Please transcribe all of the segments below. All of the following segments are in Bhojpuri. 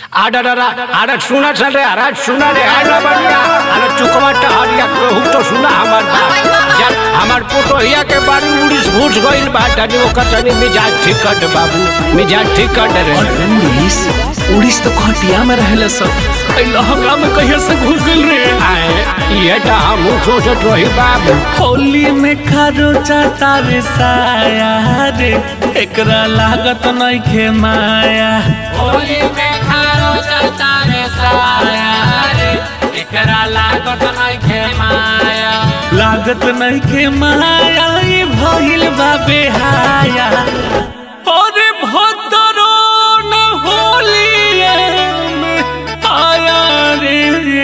আডাডারা আরে শোনা রে আরে শোনা রে আরে বাড়িয়া আরে চুকমাটা হারিয়া कहू तो सुना हमार बात जब हमार पोटोहिया के बारी उड़ीस घुस गइल बा तनी ओकर तनी मिजाज ठीक कर दे बाबू मिजाज ठीक कर दे रे उड़ीस उड़ीस तो खटिया में रहले सब ऐ लहंगा में कहिया से घुस गइल रे आए ये तो हम सोचत रही बाबू होली में खारो चाटा रे साया रे एकरा लागत नइखे माया होली में खारो चलता रे साया रे एकरा लागत नइखे माया लागत नइखे माया ई भइल बा बेहाया अरे भदरो न होलिए में आया रे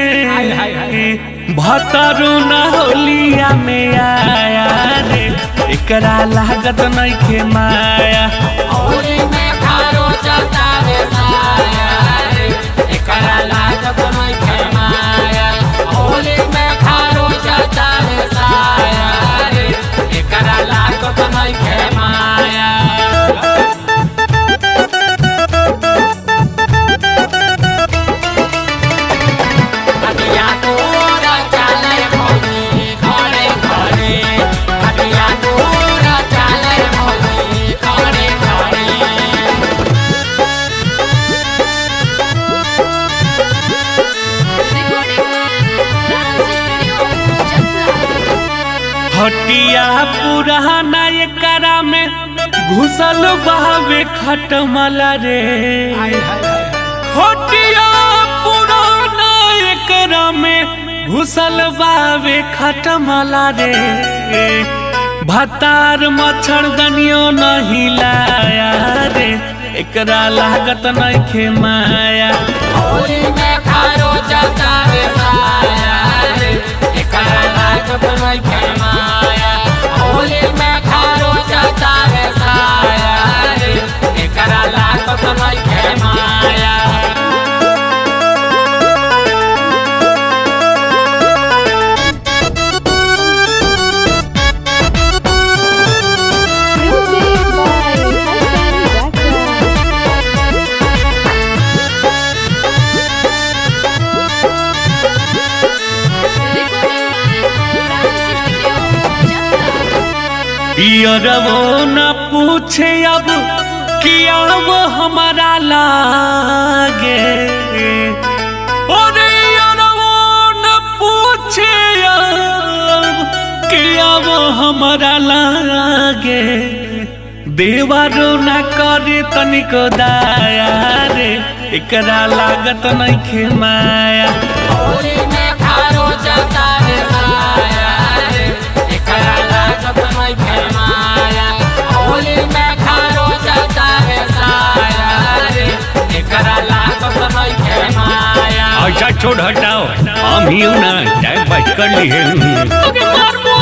भतरो न होलिया में आया रे एकरा लागत नइखे माया होली में खारो चलता रे साया रे एकरा लागत नइखे माया होली में खारो चलता रे साया रे एकरा लागत नइखे माया अबिया तोरा चले भौजी घरे घरे अबिया तोरा चले भौजी घरे घरे हटिया पुराना एकरा में घुसल बहावे खटमला रे हटिया पुराना एकरा में घुसल बहावे खटमला रे भतार मच्छर दनियो नहीं लाया रे एकरा लागत नइखे माया होली में खारो चलता रे साया रे एकरा लागत नइखे माया होली में खारो चलता रे साया रे एकरा लागत नइखे माया Music by Hassan Bakra. पियरवो न पूछे अब कि अब हमारा लागे अरे यारवो न पूछे अब कि अब हमारा लागे देवारो न करे तनिको दाया रे एकरा लागत नइखे माया होली में खारो चलता रे साया रे एकरा लागत नइखे माया होली में खारो चलता रे साया रे एकरा लागत नइखे माया अच्छा छोड़ हटाओ हम ही ना टाइम पास कर लिए अरे मार